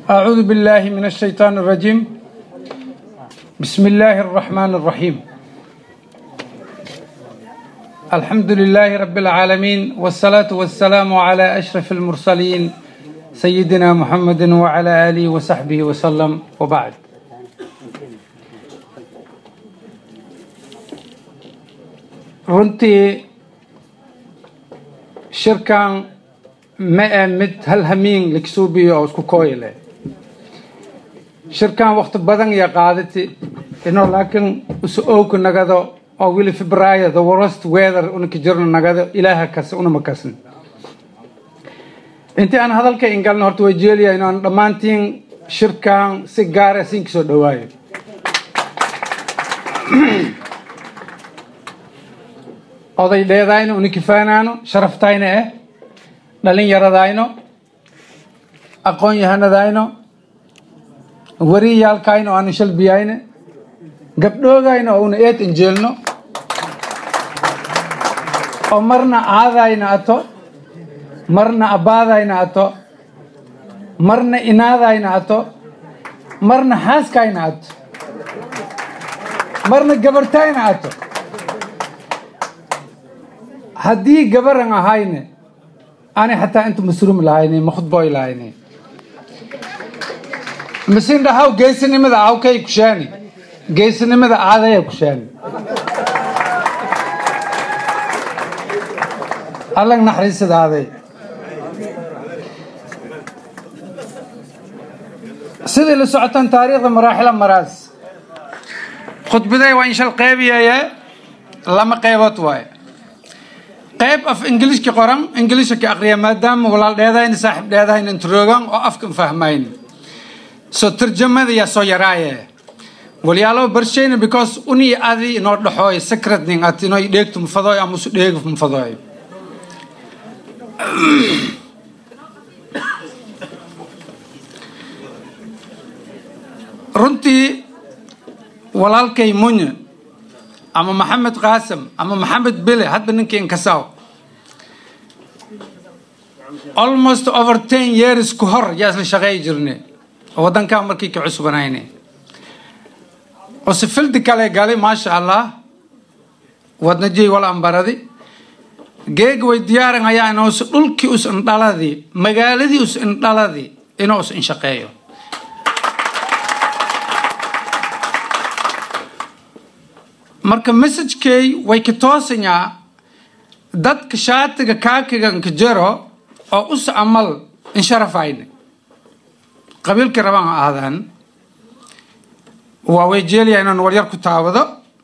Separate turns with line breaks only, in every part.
أعوذ بالله من الشيطان الرجيم بسم الله الرحمن الرحيم الحمد لله رب العالمين والصلاة والسلام على أشرف المرسلين سيدنا محمد وعلى آله وصحبه وسلم وبعد runtii shirkan ma ee mid hal hamiin lakisuubiyo oo isku kooyle shirkan wakti badan iyo qaadati inoo laakiin isu owka nagado oo wili febraayo the worst weather unaka jirno nagado ilaaha kas unama kasn intii aan hadalka ingalna horta way jeeliya inaan dhammaantiin shirkan si gaara siinka soo dhawaayo oday dheedayno unikifaanaano sharaftayna eh dhalinyaradayno aqoon yahanadayno wariyaalkayno aanu shalbiyayne gabdhoogayno oo una eed injeelno oo marna aadayna ato marna abbaadayna ato marna inaadayna ato marna xaaskayna ato marna gabartayna ato haddii gabaran ahayne aanay xataa inta masruum lahayne makhudboy lahayne masin dhahaw geesinimada awkay kushaani geesinimada aadaya kushaani allag naxariisada aaday sidii la socotaan taariikhda maraaxila maraas khudbaday waa inshal qeybiyaye lama qeybood waaye qayb af ingiliishka qoran ingiliishka ka aqriya maadaama walaal dheedayna saaxiib dheedahayna introogan oo afkan fahmayn so tarjamada yaa soo yaraaye walyaalo barshayna because uni adi inoo dhaxooy secret ning at inoo dheegtu mafadooy ama usu dheegi mafadooy runtii walaalkay munye ama maxamed qaasim ama maxamed bele hadba ninkii inkasaw almost over ten years ku hor yaa isla shaqeey jirne waddankaa markii ka cusbanayne ose fildi kale gali maasha allah wadna jey wal ambaradi geeg way diyaaran ayaa inuus dhulkii us indhaladii magaaladii us indhaladii inuu us inshaqeeyo marka messagekey way ka toosanyaa dadka shaatiga kaakiganka jaro oo us amal insharafayne qabiilkii rabaan ha ahdaan waa way jeeliya inaan waryar ku taawado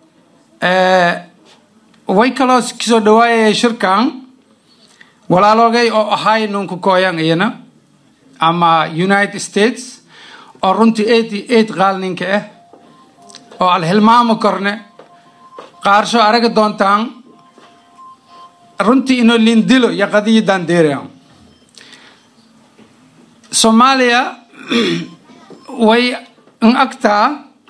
way kaloo kasoo dhawaayaya shirkan walaaloogay oo ahay nunka kooyan iyana ama united states oo runtii eighty eight qaal ninka ah oo al hilmaamo korne qaarsho araga doontaan runtii inoo lindilo iyo qadiyadan deeraa soomaaliya way in agtaa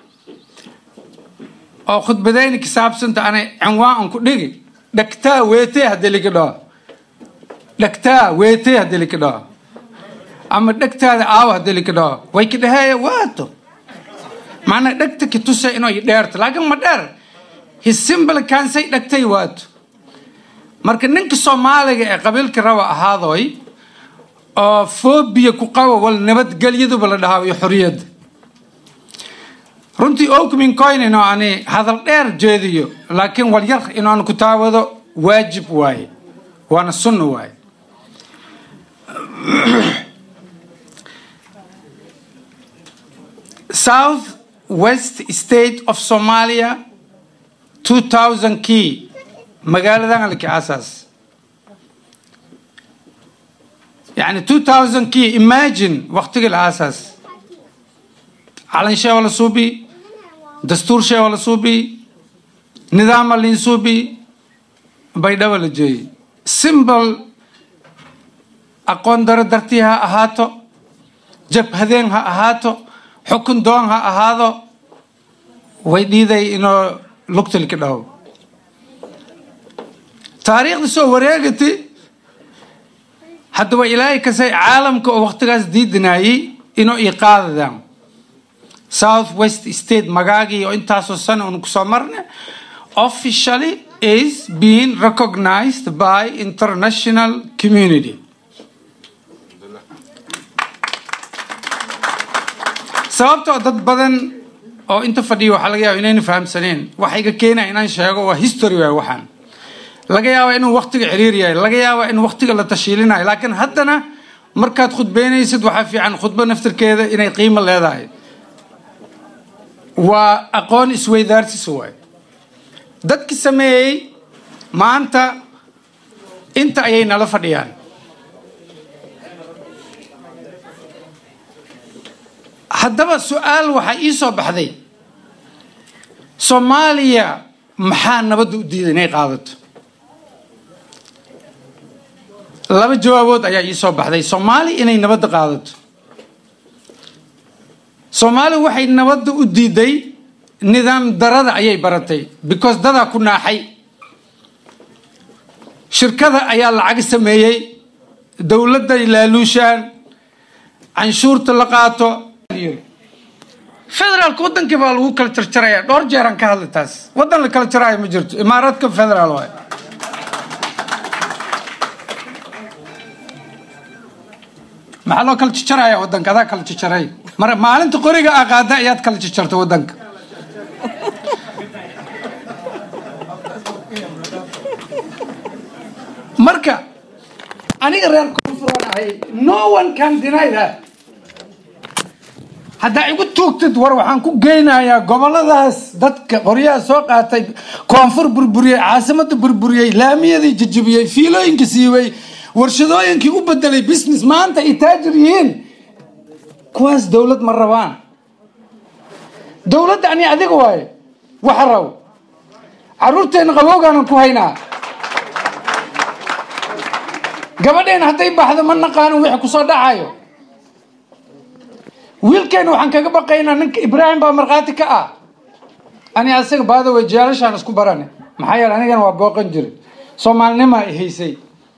oo khudbadayni ka saabsanta anay cinwaan an ku dhigi dhagtaa weetee haddii lika dhaho dhagtaa weetee haddii lika dhaho ama dhegtaada aawo haddii lika dhaho way ka dhaheeya waato macnaa dhegta ka tusa inoo i dheerto laakiin ma dheer hisimbal kaansay dhagtay waato marka ninka soomaaliga ee qabiilka raba ahaadoy oo foobiya ku qabo wal nabadgelyaduba la dhahaa iyo xoriyadda runtii okmin coin inoo ani hadal dheer jeediyo laakiin wal yar inooan ku taawado waajib waaye waana sunna waaye south west state of somalia 2000 kii magaaladan alki asaas يعني 2000 كي imagine وقتك الأساس علن شيء ولا صوبي دستور شيء ولا صوبي نظام اللي صوبي بيدا ولا جاي simple aqoon daro dartii ha ahaato jabhadeen ha ahaato xukun doon ha ahaado way dhiiday inoo lugtilka dhaw taariikhda soo wareegati haddaba ilaahay kasay caalamka oo waktigaas diidinaayey inuu ii qaadadaan south west state magaagii oo intaasoo sana unu kusoo marna officially is being recognized by international community sababtoo dad badan oo inta fadhiya waxaa laga yaaba inayna fahamsaneen waxa iga keenaya inaan sheego waa history waay waxaan laga yaaba inuu waktiga ciriir yahay laga yaaba in waktiga la tashiilinayo laakiin haddana markaad khudbeynaysid waxaa fiican khudbo naftirkeeda inay qiimo leedahay waa aqoon isweydaarsis waay dadki sameeyey maanta inta ayay nala fadhiyaan haddaba su-aal waxaa ii soo baxday soomaaliya maxaa nabadda u diiday inay qaadato laba jawaabood ayaa ii soo baxday soomaaliya inay nabadda qaadato soomaaliya waxay nabadda u diiday nidaam darada ayay baratay because dadaa ku naaxay shirkada ayaa lacag sameeyey dowladday laaluushaan canshuurta la qaato federaalka wadankii baa lagu kala jarjaraya dhowr jeeraan ka hadlay taas wadan la kala jaraayo ma jirto imaaraadka federaal waay maxaa loo kala jajaraya wadanka adaa kala jajaray mar maalinta qoriga aa qaada ayaad kala jajarta wadanka marka aniga reer koonfuraan ahay no one can deny that haddaa igu tuugtid war waxaan ku geynayaa goboladaas dadka qoryaha soo qaatay koonfur burburiyey caasimada burburiyey laamiyadii jajabiyey fiilooyinka siibay warshadooyinkii u bedelay business maanta ay taajir yihiin kuwaas dowlad ma rabaan dowladda ani adiga waaye waxa rabo caruurteena qabowgaanan ku haynaa gabadheena hadday baxdo ma naqaanin wixii kusoo dhacayo wiilkeena waxaan kaga baqaynaa ninka ibraahim baa markhaati ka ah ani asaga baada way jaalashaan isku barane maxaa yeele anigana waa booqan jiray soomaalinimaa i haysay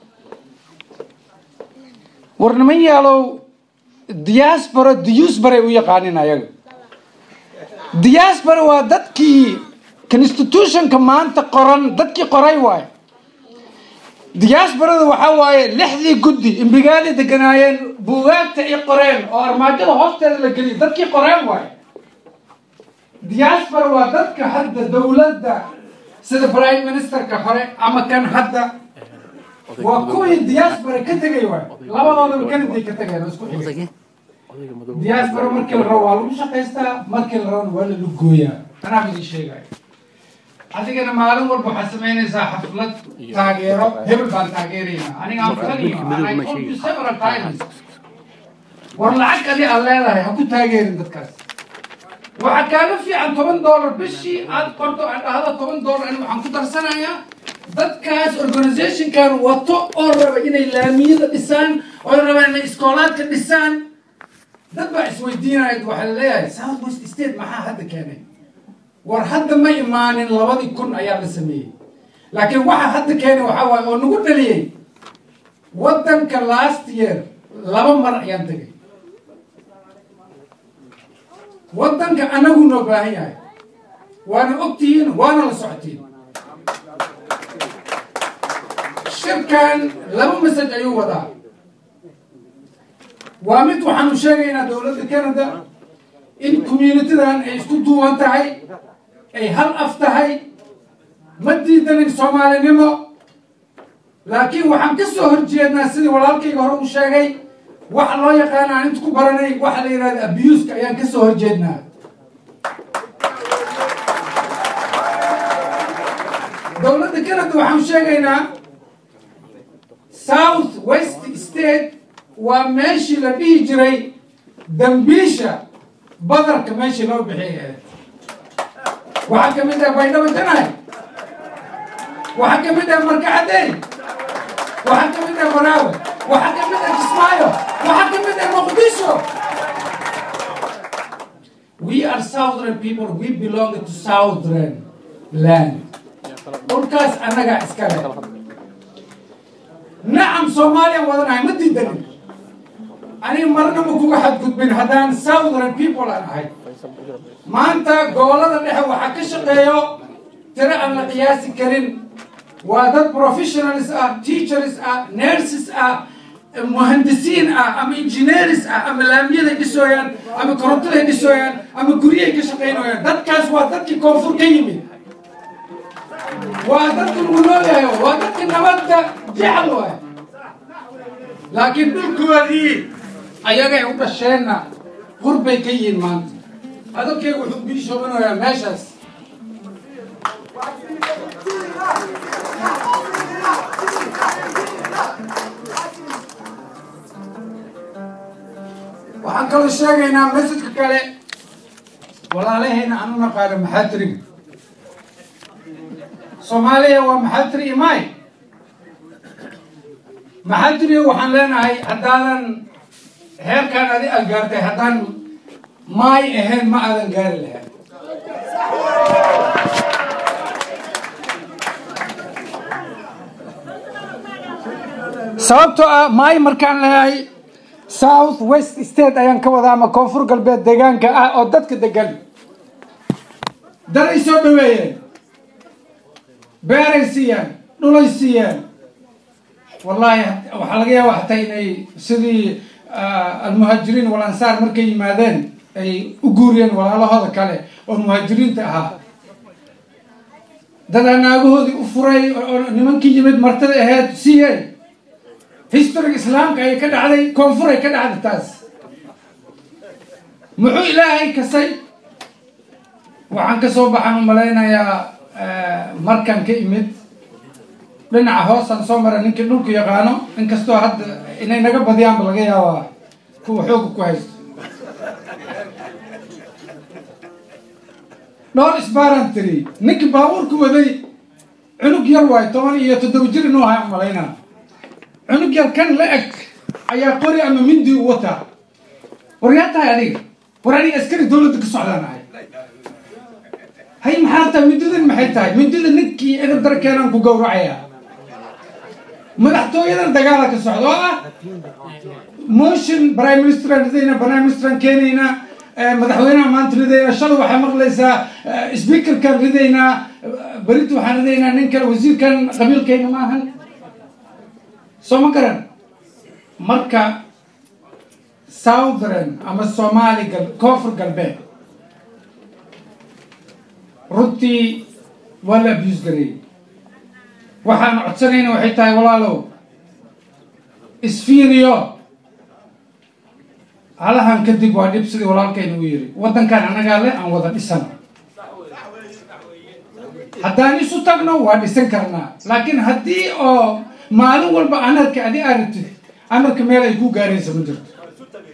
war niman yaalow diaspora diusbaray u yaqaanin ayaga diaspora waa dadkii constitutionka maanta qoran dadkii qoray waaye diaasbarada waxaa waaye lixdii guddi imbigaali deganaayeen buugaagta ay qoreen oo armaajada hoosteeda la geliyay dadkii qoreen waaye diaspora waa dadka hadda dowladda sida prime ministerka hore ama kan hadda waa kuwii diaspora ka tegay waaye labadoodaba kanaday ka tegeen oo isku xigay diaspora markii la rabo waa lagu shaqaystaa markii la rabona waa la lugooyaa anaa idin sheegaya adigana maalin walba waxaad samaynaysaa xaflad taageero hebel baan taageeraynaa aniga aan faniyo and I told you several times war lacag adi aad leedahay ha ku taageerin dadkaas waxaa kaaga fiican toban dollar bishii aad qorto aad dhahdo toban dollar ani waxaan ku darsanayaa dadkaas organizationkan wato oo raba inay laamiyada dhisaan oo raba inay iskoolaadka dhisaan dad baa isweydiinaya waxaa laleeyahay south west state maxaa hadda keenay war hadda ma imaanin labadii kun ayaa la sameeyey laakiin waxa hadda keenay waxaa waaye oo nagu dhaliyey waddanka last year laba mar ayaan tegay waddanka anagu noo baahan yahay waana ogtihiin waana la socotiin shirkan laba masaj ayuu wadaa waa mid waxaanu sheegaynaa dowladda canada in communitidan ay isku duuban tahay ay hal af tahay ma diidanin soomaalinimo laakiin waxaan ka soo horjeednaa sidii walaalkayga hore u sheegay waxa loo yaqaana aan inta ku baranay waxa la yidhahda abuska ayaan ka soo horjeednaa dowladda canada waxaan sheegaynaa south west state waa meeshii la dhihi jiray dambiisha badarka meeshii loo bixiyay waxaa ka mid ah baydhabo janay waxaa ka mid ah markacadey waxaa ka mid ah maraawe waxaa ka mid ah kismaayo waxaa ka mid ah muqdisho we are southern people we belong to southern land dhulkaas annagaa iskale nacam soomaaliyan wadanahay ma diidanin aniga marna ma kuga xadgudbin haddaan southern people aan ahay maanta gobolada dhexe waxaa ka shaqeeyo tiro aan la qiyaasi karin waa dad professionals ah teachers ah nurses ah muhandisiin ah ama engineers ah ama laamiyaday dhisooyaan ama korontaday dhisooyaan ama guryahay ka shaqaynayaan dadkaas waa dadkii koonfur ka yimid waa dadka lagu noolyahay waa dadka nabadda jecel waay laakiin dhulkoodii ayagay u dhasheenna qurbay ka yihiin maanta adalkeyga wuxuu biishoobanayaa meeshaas waxaan kaloo sheegaynaa masjidka kale walaalahayna aan u naqaano maxaadiriga soomaaliya waa maxaadiri imay maxaadiriga waxaan leenahay haddaadan heerkaan adi aad gaartay haddaan maay ahayn ma aadan gaari lahayn sababtoo ah maay markaan leeyahay south west state ayaan ka wadaa ama koonfur galbeed deegaanka ah oo dadka degan daday soo dhaweeyeen beeray siiyeen dhulay siiyeen wallaahi waxaa laga yaaba hataa inay sidii almuhaajiriin walansaar markay yimaadeen ay u guuriyeen walaalahooda kale oo muhaajiriinta ahaa dadaa naagahoodii u furay oo nimankii yimid martada ahayd siiyeen historyga islaamka ay ka dhacday koonfuray ka dhacday taas muxuu ilaahay kasay waxaan ka soo baxaan u malaynayaa markan ka imid dhinaca hoosaan soo mara ninkii dhulku yaqaano inkastoo hadda inay naga badiyaanba laga yaabaa kuwa xooga ku haysto dhowr isbaaraan tiri ninkii baabuurku waday cunug yar waay toban iyo toddoba jir inuu ahay umalaynaa cunug yar kan la eg ayaa qori ama mindi u wataa war yaa tahay adiga war aniga askari dawladda ka socdaan ahay hay maxaa tahay mindidan maxay tahay mindida ninkii edab darkeenaan ku gowracayaa madaxtooyadan dagaala ka socda oo ah motion prime ministeran ridayna prime ministeran keenaynaa madaxweynaha maanta ridaynaa shalay waxaa maqlaysaa speakerkan ridaynaa berita waxaan ridaynaa nin kale wasiirkan qabiilkayna maahan soo ma garan marka southern ama soomaali gal koonfur galbeed runtii waa la abuse gareeyey waxaan codsanayna waxay tahay walaalow isfiiriyo halahan kadib waa dhib sidii walaalkayna u yiri waddankan annagaa le aan wada dhisano haddaan isu tagno waa dhisan karnaa laakiin haddii oo maalin walba anarka adi aragtid anarka meel ay ku gaaraysa ma jirto